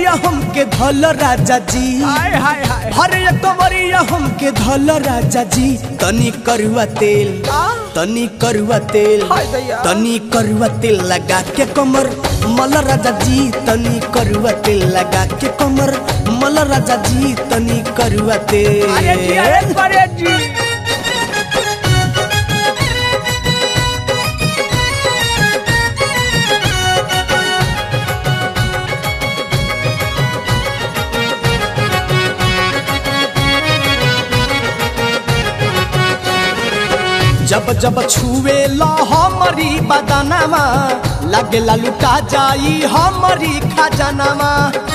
कवरिया हमके धल राजा जी हाय हाय हाय हरे कवरिया हमके धल राजा जी तनी करुआ तेल तनी करुआ तेल हाय दैया। तनी करुआ तेल लगा के कमर मल राजा जी तनी करुआ तेल लगा के कमर मल राजा जी तनी करुआ तेल अरे जी अरे अरे जी जब जब छुए ला हमारी बदनवा लगे लुटा जाई हमारी खजनवा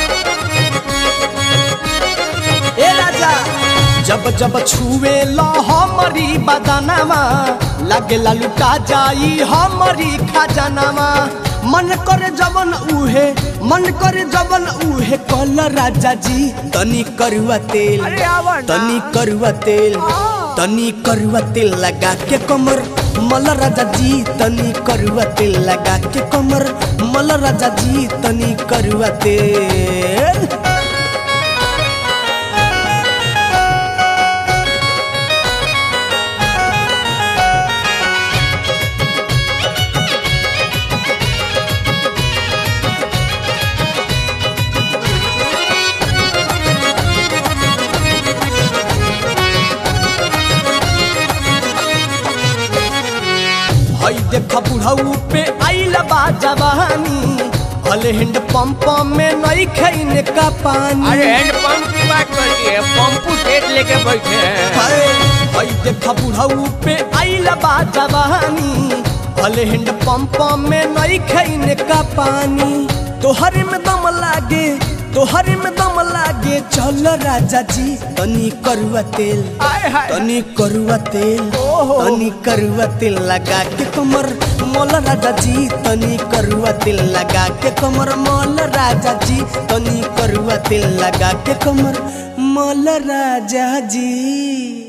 ए राजा जब जब छुए ला हमारी बदनवा लगे लुटा जाई हमारी खजनवा मन करे जवन उहे मन करे जवन उहे कल राजा जी तनी करुआ तेल अरे आवा ना। तनी करुआ तेल तनी करुआ तेल लगा के कमर मल राजा जी तनी करुआ तेल लगा के कमर मल राजा जी तनी करुआ तेल हई देख बुढ़ऊ पे आइल बा जवानी भले हैंड पंप में नहीं खैने का पानी अरे हैंड पंप की बात करती है पंपू सेट लेके बैठे हैं हाय, हई देख बुढ़ऊ पे आइल बा जवानी भले हैंड पंप में नहीं खैने का पानी तोहरे में दम लागे तोहरे में दम लागे चल राजा जी तनी करुआ तेल हाय हाय तनी करुआ तेल ओहो। तनी करुआ तेल लगा के कमर मोल राजा जी तनी करुआ तेल लगा के कमर मोल राजा जी तनी करुआ तेल लगा के कमर मोल राजा जी